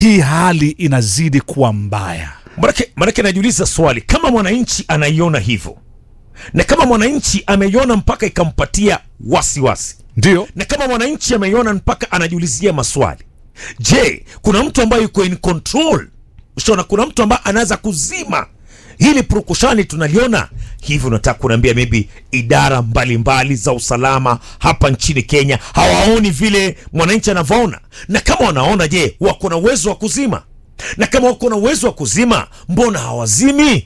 hii hali inazidi kuwa mbaya. Manake, manake najiuliza swali, kama mwananchi anaiona hivyo na kama mwananchi ameiona mpaka ikampatia wasiwasi Ndio na kama mwananchi ameiona mpaka anajiulizia maswali, je, kuna mtu ambaye yuko in control? Ushaona, kuna mtu ambaye anaweza kuzima hili purukushani tunaliona hivi. Unataka kuniambia maybe idara mbalimbali mbali za usalama hapa nchini Kenya hawaoni vile mwananchi anavyoona? Na kama wanaona, je, wako na uwezo wa kuzima? Na kama wako na uwezo wa kuzima, mbona hawazimi?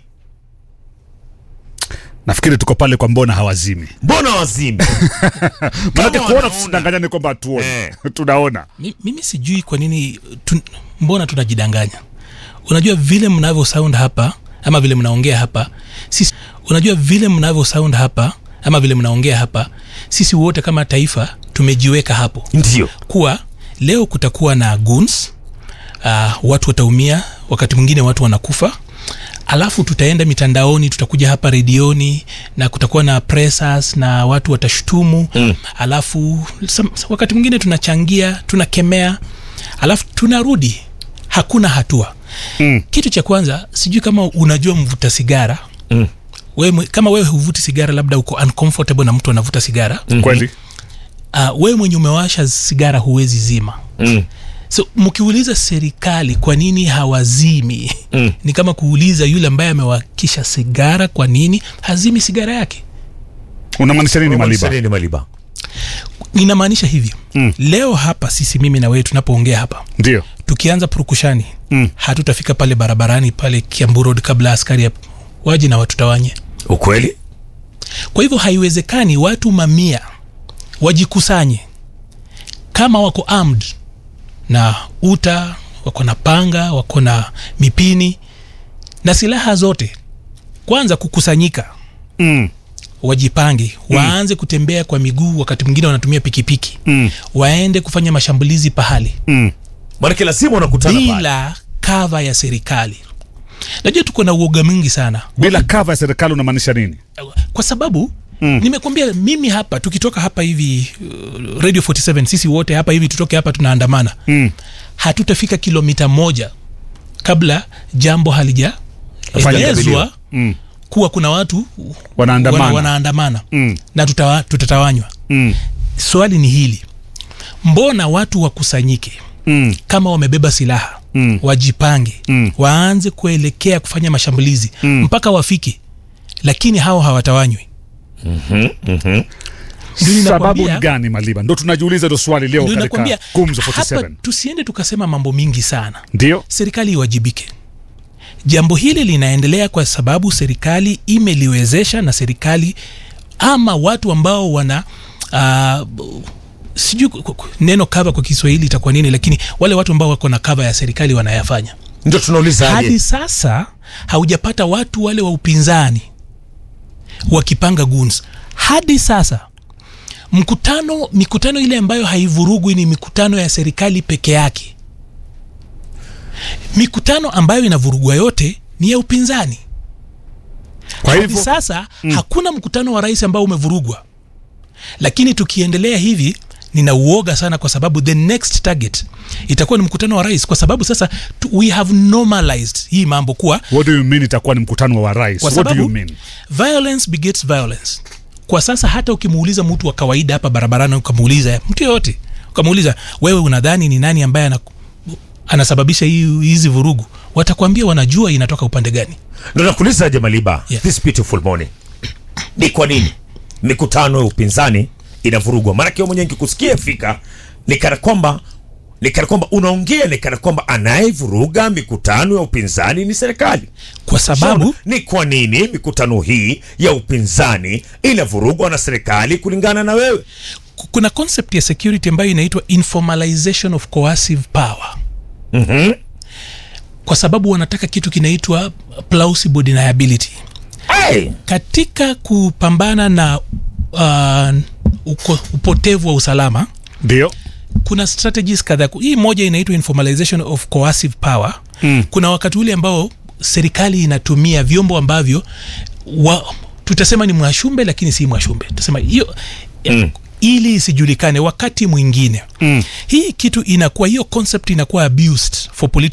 nafikiri tuko pale kwa mbona hawazimi, Mbona hawazimi? manake kuona wanaona. tusidanganyane kwamba hatuoni Eh. tunaona. Mi- mimi sijui kwa nini tu, mbona tunajidanganya unajua vile mnavyo sound hapa ama vile mnaongea hapa sisi, unajua vile mnavyo sound hapa ama vile mnaongea hapa sisi wote kama taifa tumejiweka hapo Ndio kuwa leo kutakuwa na guns uh, watu wataumia wakati mwingine watu wanakufa alafu tutaenda mitandaoni tutakuja hapa redioni na kutakuwa na pressers na watu watashutumu mm. alafu sam, wakati mwingine tunachangia tunakemea alafu tunarudi hakuna hatua mm. kitu cha kwanza sijui kama unajua mvuta sigara Mm. wewe, kama wewe huvuti sigara labda uko uncomfortable na mtu anavuta sigara Kweli uh, wewe mwenye umewasha sigara huwezi zima mm. so mkiuliza serikali kwa nini hawazimi Mm. ni kama kuuliza yule ambaye amewakisha sigara kwa nini hazimi sigara yake unamaanisha nini Maliba? Nini Maliba? ninamaanisha hivyo Mm. leo hapa sisi mimi na wewe tunapoongea hapa Ndio tukianza purukushani Mm. hatutafika pale barabarani pale kiambu road kabla askari ya- waje na watutawanye Ukweli? kwa hivyo haiwezekani watu mamia wajikusanye kama wako armed na uta wako na panga wako na mipini na silaha zote kwanza kukusanyika mm. wajipange waanze kutembea kwa miguu wakati mwingine wanatumia pikipiki Mm. waende kufanya mashambulizi pahali Mm. Maanake lazima unakutana pale. bila kava ya serikali najua tuko na uoga mwingi sana bila kava ya serikali unamaanisha nini? kwa sababu mm. nimekwambia mimi hapa tukitoka hapa hivi uh, radio 47 sisi wote hapa hivi tutoke hapa tunaandamana Mm. hatutafika kilomita moja kabla jambo halija Fanya elezwa jadiliwa. Mm. kuwa kuna watu Wanaandamana. wana, wanaandamana Mm. na tutawa, tutatawanywa Mm. swali ni hili mbona watu wakusanyike Mm. kama wamebeba silaha Mm. wajipange Mm. waanze kuelekea kufanya mashambulizi Mm. mpaka wafike lakini hao hawatawanywi Ndio Sababu ninakwambia- ni gani Maliba? Ndo tunajiuliza ndo swali leo Ndio katika nakwambia Gumzo hapa 47. tusiende tukasema mambo mingi sana Ndio serikali iwajibike jambo hili linaendelea kwa sababu serikali imeliwezesha na serikali ama watu ambao wana uh, sijui ku- ku- neno kava kwa kiswahili itakuwa nini lakini wale watu ambao wako na kava ya serikali wanayafanya Ndio tunauliza hadi aje? sasa haujapata watu wale wa upinzani wakipanga guns hadi sasa mkutano mikutano ile ambayo haivurugwi ni mikutano ya serikali peke yake mikutano ambayo inavurugwa yote ni ya upinzani kwa hadi hivyo sasa mm. hakuna mkutano wa rais ambao umevurugwa lakini tukiendelea hivi nina uoga sana kwa sababu the next target itakuwa ni mkutano wa rais kwa sababu sasa tu, we have normalized hii mambo kuwa what do you mean itakuwa ni mkutano wa rais? kwa What do you sababu mean? violence begets violence kwa sasa hata ukimuuliza mtu wa kawaida hapa barabarani ukamuuliza mtu yoyote ukamuuliza wewe unadhani ni nani ambaye ana, anasababisha hii- hizi vurugu watakwambia wanajua inatoka upande gani Ndio nakuuliza aje Maliba, Yeah. this beautiful morning, ni kwa nini mikutano ya upinzani inavurugwa? Maanake wewe mwenyewe nikikusikia fika ni kana kwamba ni kana kwamba unaongea ni kana kwamba anayevuruga mikutano ya upinzani ni serikali. kwa sababu Shauna, ni kwa nini mikutano hii ya upinzani inavurugwa na serikali kulingana na wewe? ku- kuna concept ya security ambayo inaitwa informalization of coercive power Mhm. kwa sababu wanataka kitu kinaitwa plausible deniability Hey! katika kupambana na uh, uko, upotevu wa usalama Ndio kuna strategies kadhaa hii moja inaitwa informalization of coercive power mm. kuna wakati ule ambao serikali inatumia vyombo ambavyo wa, tutasema ni mwashumbe lakini si mwashumbe tutasema hiyo mm. ili isijulikane wakati mwingine mm. hii kitu inakuwa hiyo concept inakuwa abused for political